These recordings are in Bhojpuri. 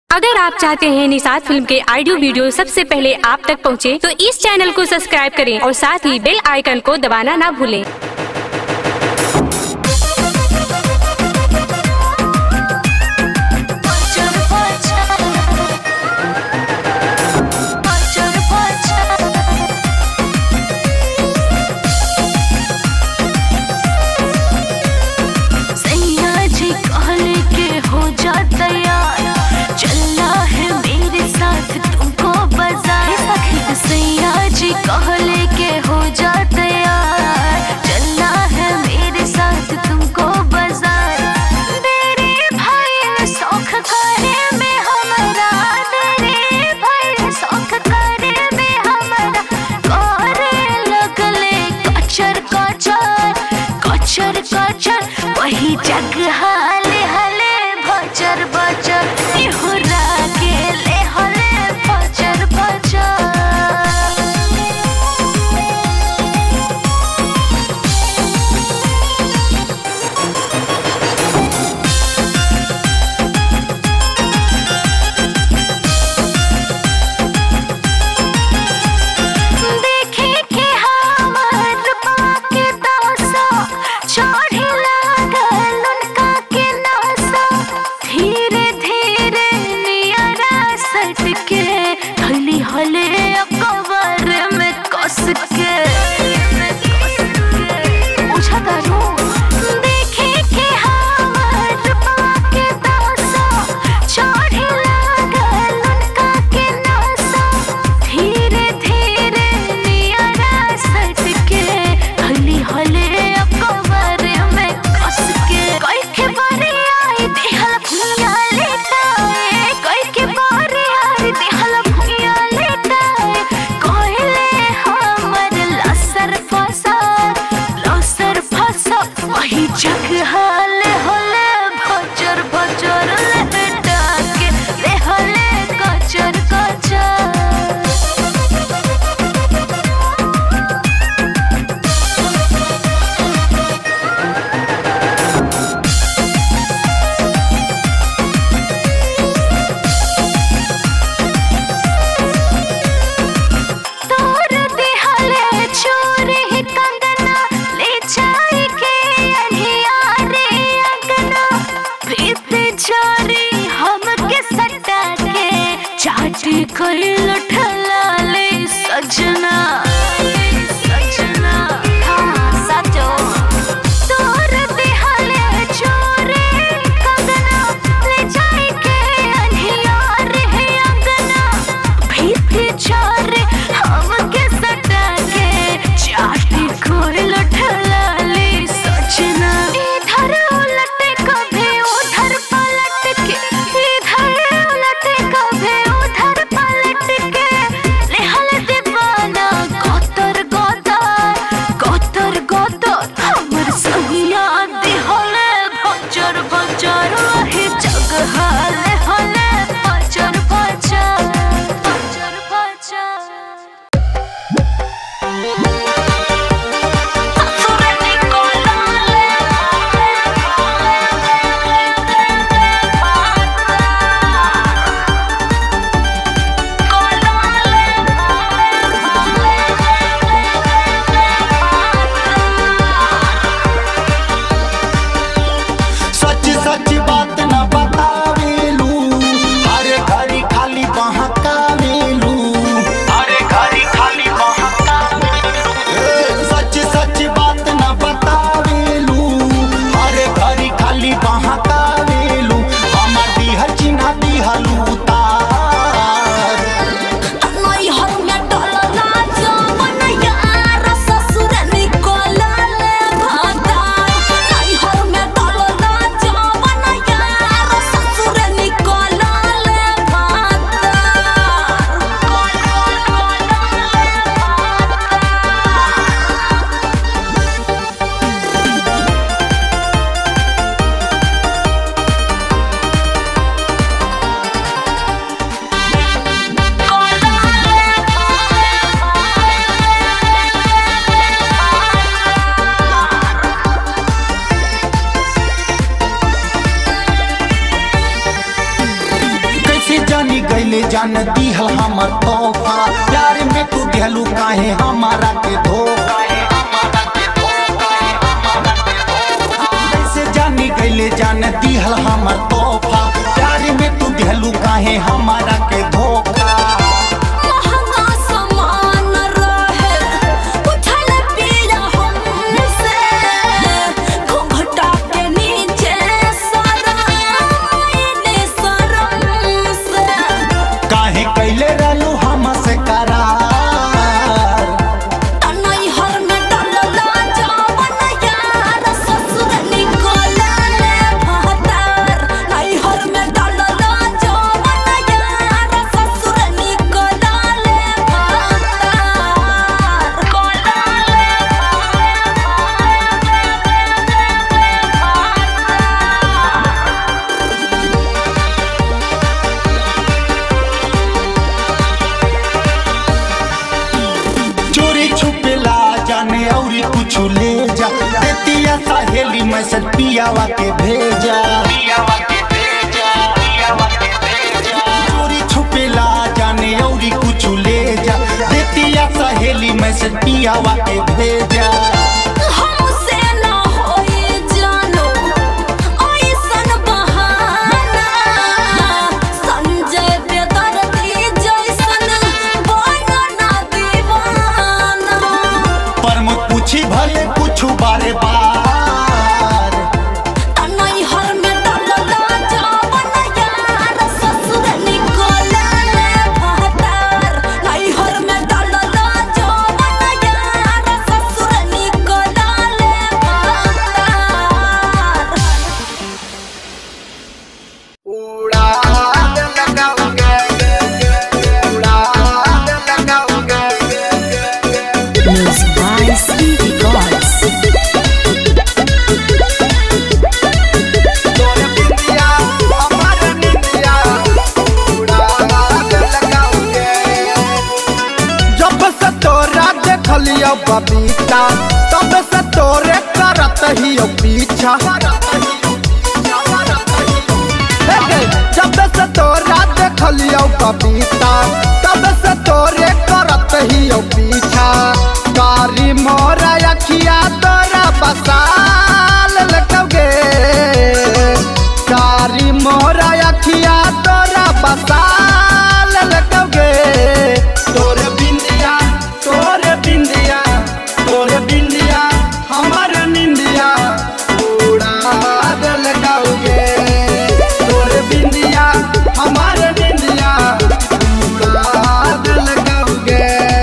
अगर आप चाहते हैं निषाद फिल्म के ऑडियो वीडियो सबसे पहले आप तक पहुंचे, तो इस चैनल को सब्सक्राइब करें और साथ ही बेल आइकन को दबाना ना भूलें Paçar paçar Paçar paçar सैया जी कहले के हो जा तैयार चलना है मेरे साथ तुमको बाजार सैया जी कहले के हो जा तैयार चलना है मेरे साथ तुमको बाजार मेरे भाई ने शौक करे में हमारा तेरे भाई ने शौक करे में हमारा करे लगले कचर कचर कचर कचर वही जग हाले हले भचर बचर निहुरा के ले हले भचर बचर देखे के हमर बाके दासा चढ़े लागल उनका के नासा धीरे धीरे नियरा सट के हली हले कवर में कस के पूछा करो देखे के हमर बाके दासा चढ़े लागल उनका के नासा धीरे धीरे नियरा सट के हली हले कवर में कस के कई के बारे आई दिहल भुइया लेटाए कई के बारे आई दिहल भुइया लेटाए कोयले हमर लसर फसर लसर फसर वही जग हाल होले भचर भचर लेटा के ले हले कचर कचर तोर दिहले चोरी कंगना ले जाई के अनहियारे अंगना प्रीत चोरी हमके सटा के चाटी कोई लुठला ले सजना सजना हाँ सजो तोर दिहले चोरी कंगना ले जाई के अनहियारे अंगना भीतर चारे हमके सटा के चाटी कोई लुठला ले सजना इधर उलटे कभी उधर पलट के इधर उलटे कभी उधर पलट के ले हल दीवाना जानी गईले जान दिहल हमर तोहफा प्यार में तू दिहलू काहे हमारा के धोखा कैसे जानी गईले जान दिहल हमर तोहफा प्यार में तू दिहलू काहे हमारा के धोखा महंगा सामान रहे उठल पीड़ा हमसे घूंघटा के नीचे सराइने शरम से काहे कैले रहलू हमसे करार तनई हर में डलला जावन यार ससुर निकलले भतार नई हर में डलला जावन यार ससुर निकलले भतार चोरी छुपेला जाने औरी कुछ ले जा देतिया सहेली मैसेज पियावा के भेजा चोरी छुपेला जाने औरी कुछ ले जा देतिया सहेली मैसेज पियावा के भेजा हमसे ना होई जानो ऐसन बहाना संजय बेदर्दी जैसन बनना दीवाना पर मुझ पूछी भले कुछ बारे बार तनई हर में डलला जावन यार ससुर निकलले भतार नई हर में डलला जावन यार ससुर निकलले भतार Music by Speedy Gods. जब से तोरा देखलियो बबीता तब से तोरे करत ही पीछा हे गे, जब से तोरा देखलियो बबीता तब से तोरे करत ही पीछा कारी मोरा अखिया तोरा बसाल लगोगे कारी मोरा अखिया तोरा बसाल लगोगे तोर बिंदिया तोर बिंदिया तोर बिंदिया हमर निंदिया उड़ा दल गाओगे तोर बिंदिया हमर निंदिया उड़ा दल गाओगे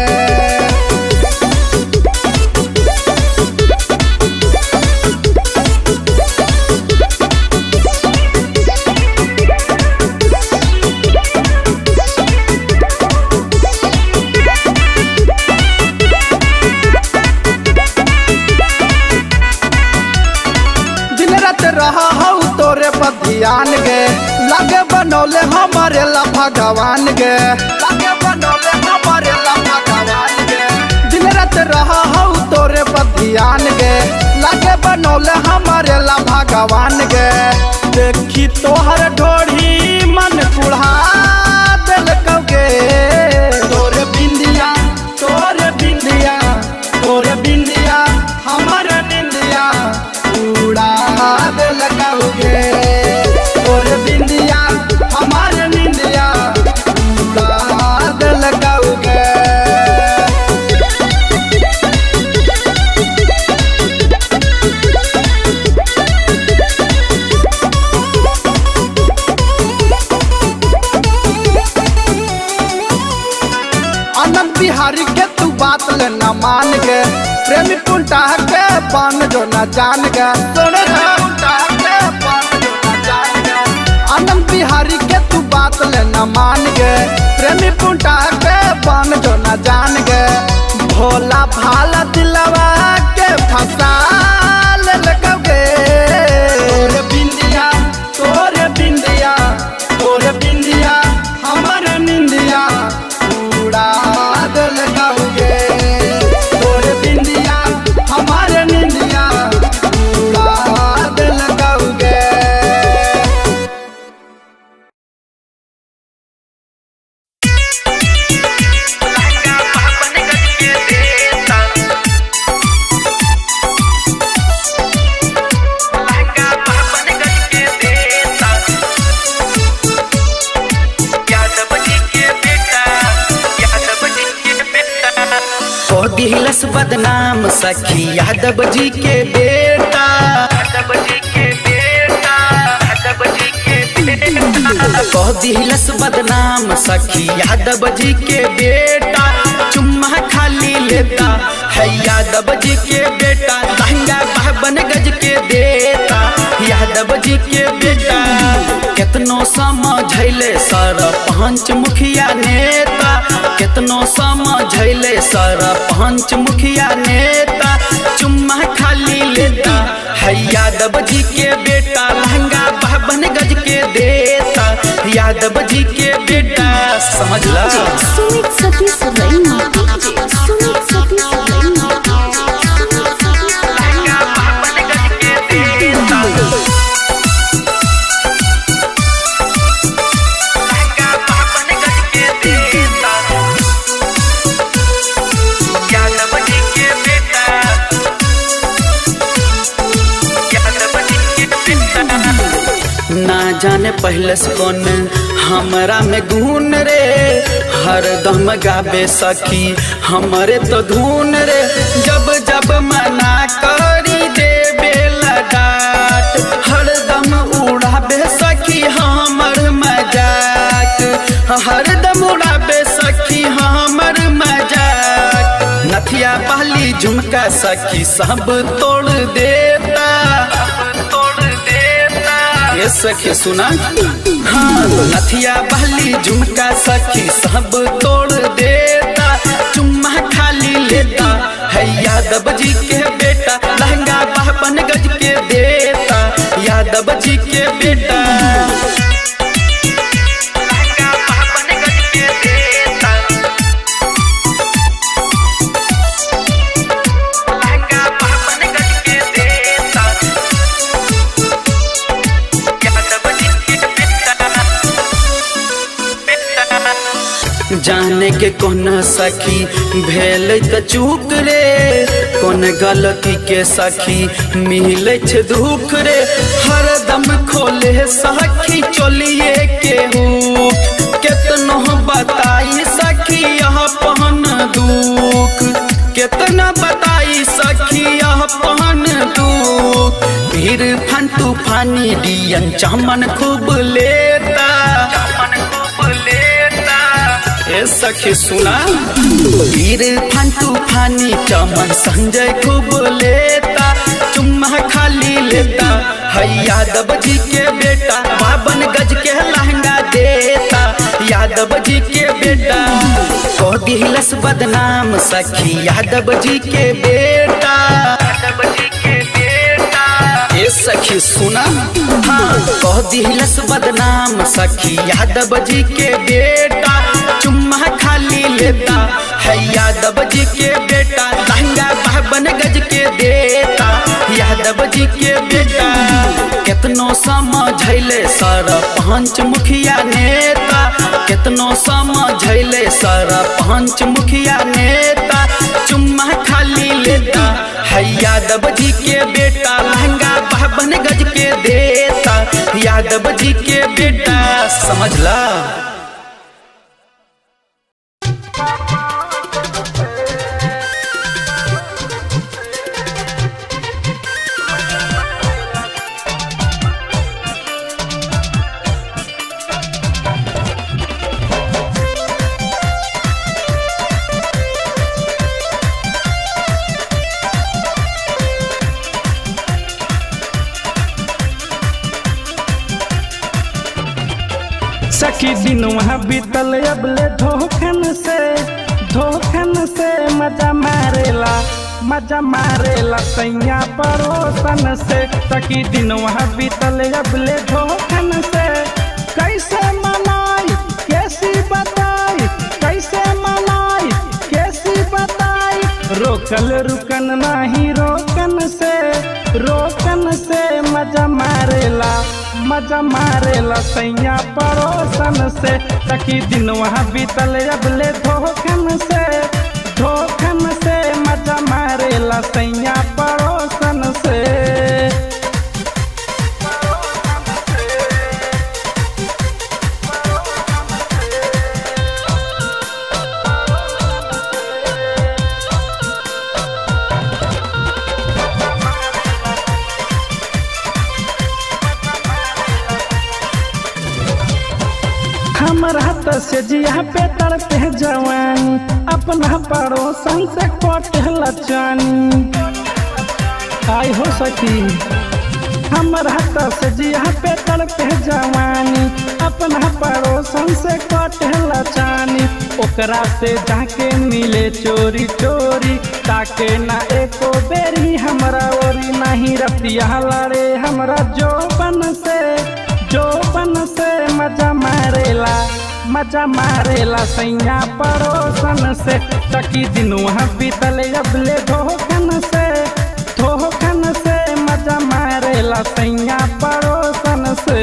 दिन रात रहा हूँ तोरे पर ध्यान गे लगे बनौले हमारे ला भगवान गे लगे बनौले हमारे ला भगवान गे दिन रात रहा हूँ तोरे पर ध्यान गे लगे बनौले हमारे ला भगवान गे देखी तोहर ढोढ़ी मन कुढ़ा दिल कगे तोरे बिंदिया तोरे बिंदिया तोरे बिंदिया हमर निंदिया उड़ा दिल कगे तोरे बिंदिया हमर निंदिया उड़ा दिल कगे आनंद बिहारी के तू बात ले न मान गे प्रेमी पुंटा के पान जो न जान गे सुन रे पुंटा के पान जो न जान गे आनंद बिहारी के तू बात ले न मान गे प्रेमी पुंटा के पान जो न जान गे भोला भाला दिलवा के फसा बदनाम सखी यादव जी के बेटा यादव जी के बेटा यादव जी के बेटा कह दिलस बदनाम सखी यादव जी के बेटा चुम्मा खाली लेता है यादव जी के बेटा लहंगा बावन गज के देता यादव जी के बेटा कितनो समझैले सर पंच मुखिया नेता कितनो समझैले सर पंच मुखिया नेता चुम्मा खाली लेता है यादव जी के बेटा लहंगा बावन गज के देता यादव जी के बेटा समझला सुमित सतीश रैना सुमित सतीश रैना लहंगा बावन गज के देता लहंगा बावन गज के देता यादव जी के बेटा यादव जी के बेटा ना जाने पहले से कौन हमरा में गुण रे हरदम गाबे सखी हमरे तो धुन रे जब जब मना करी देबे डाट हरदम उड़ाबे सखी हमर मजाक हरदम उड़ाबे सखी हमर मजाक नथिया पहली झुमका सखी सब तोड़ देता तोड़ देता ये सखी सुना हाँ नथिया पहली झुमका सखी सब तोड़ देता चुम्मा खाली लेता है यादव जी के बेटा लहंगा बावन गज के देता यादव जी के बेटा लहंगा बावन गज के देता लहंगा बावन गज के देता यादव जी के बेटा जाने के कौन सखी भेल त चूक रे कौन गलती के सखी मिले छ दुख रे हरदम खोले सखी चोलिए के हुक केतनो बताई सखी यह पहन दुख केतना बताई सखी यह पहन दुख फिर फन तूफानी डियन चमन खूब लेता चमन खूब लेता ए सखी सुना वीर फन तूफानी चमन संजय खूब लेता चुम्मा खाली लेता है यादव जी के बेटा बावन गज के लहंगा देता यादव जी के बेटा कह दिलस बदनाम सखी यादव जी के बेटा यादव जी के बेटा ए सखी सुना हाँ कह दिलस बदनाम सखी यादव जी के बेटा चुम्मा खाली लेता है यादव जी के बेटा लहंगा बावन गज के देता यादव जी के बेटा कितनो समझैले सर पंच मुखिया नेता कितनो समझैले सर पंच मुखिया नेता चुम्मा खाली लेता है यादव जी के बेटा लहंगा बावन गज के देता यादव जी के बेटा समझला सखी दिन वहाँ बीतल अबले धोखन से धोखन से मजा मारेला मजा मारेला सैया पड़ोसन से सखी दिन वहाँ बीतल अबले धोखन से कैसे मनाई कैसी बताई कैसे मनाई कैसी बताई रोकल रुकन नहीं रोकन से रोकन से मजा मारेला मजा मारेला सैया पड़ोसन से सखी दिन वहाँ बीतल अबले धोखन से धोखन से मजा मारेला सैया पड़ोसन से हमर हाथ से जिया पे तड़पे जवानी अपना पड़ोसन से कटे लचानी आई हो सकी हमर हाथ से जिया पे तड़पे जवानी अपना पड़ोसन से कटे लचानी ओकरा से जाके मिले चोरी चोरी ताके ना एको बेरी हमरा ओरी नहीं रतिया लड़े हमरा जोबन से जोबन से मजा मारेला मजा मारेला सैया पड़ोसन से तकी दिन वहाँ बीतल अबले धोखन से धोखन से मजा मारेला सैया पड़ोसन से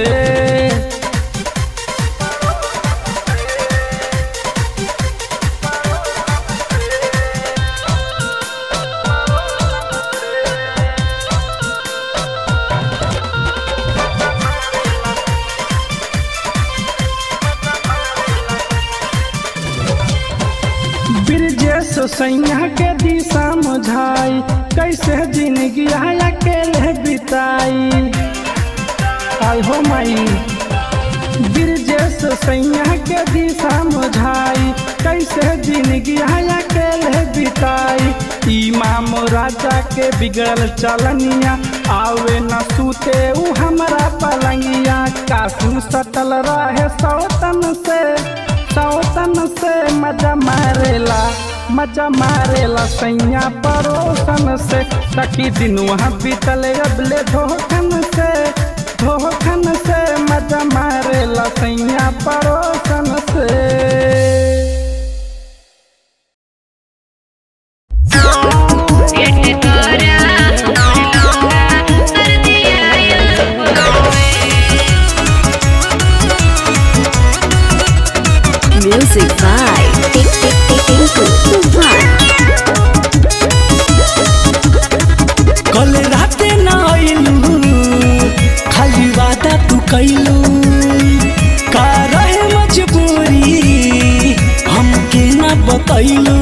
ब्रिजेश सैया के दिशा मुझाई कैसे जिंदगी अकेले बिताई आई हो माई ब्रिजेश सैया के दिशा मुझाई कैसे जिंदगी अकेले बिताई इमाम राजा के बिगड़ल चलनिया आवे न सूते उ हमरा पलंगिया कासू सटल रहे सौतन से सौतन से मजा मारेला मजा मारेला सैया पड़ोसन से तकी दिन वहाँ बीतल अबले धोखन से धोखन से मजा मारेला सैया पड़ोसन से Music by Tik Tik Tik Tinku Tufan. कल राते न आइलू खाली वादा तू कैलू का रहे मजबूरी हमके न बतैलू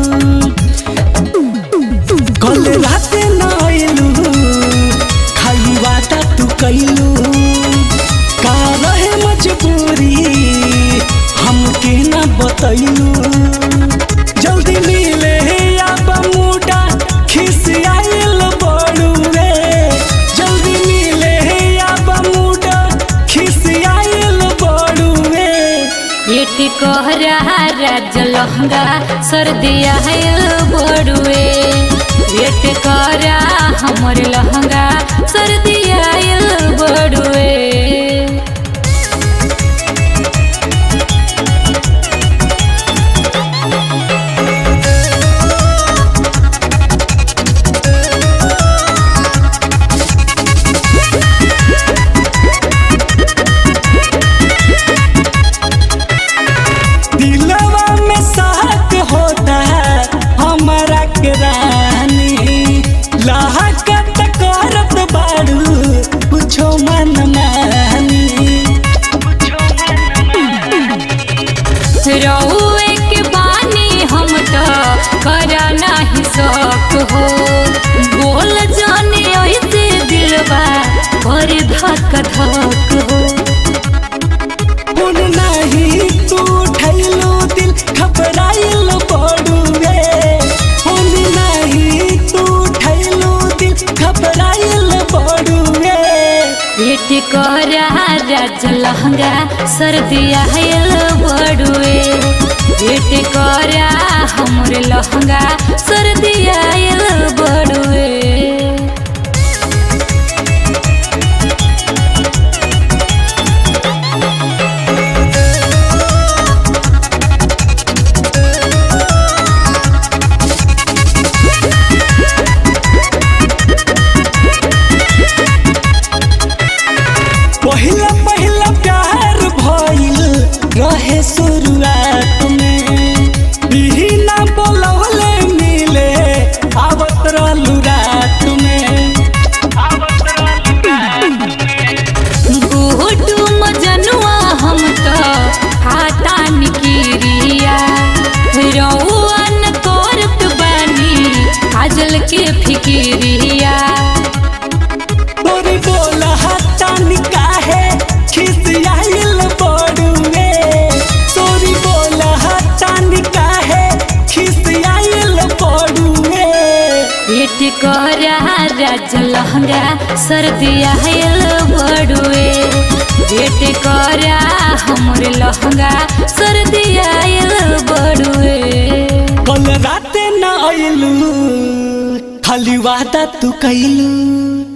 कल राते न आइलू खाली वादा तू कैलू का रहे मजबूरी हमके न बतैलू जल्दी मिले अब मुडा खिसियाइल बड़ुए जल्दी मिले अब मुडा खिसियाइल बड़ुए पेट कहरा राज लहंगा सर्दिया है बड़ुए पेट कहरा हमर लहंगा सर्दिया है बड़ुए दिलवा में साथ होता है हमारा के रानी लाहकत करत बाड़ू कुछो मन मानी रउए के बानी हम तो करा नहीं शौक हो बोल जाने ऐसे दिलवा पर धक धक हो उन नहीं तू उठैलो दिल घबराइल बड़ुए उन नहीं तू उठैलो दिल घबराइल बड़ुए पेट करा राज लहंगा सर्दिया है बड़ुए पेट करा हमर लहंगा सर्दिया है बड़ुए पहिला पहिला प्यार भइल रहे शुरुआत में बिना बोलवले मिले अब राज लहंगा सर्दिया आयल बड़ुए वेट करा हमर लहंगा सर्दिया आयल बड़ुए कल राते न आइलू खाली वादा तू कैलू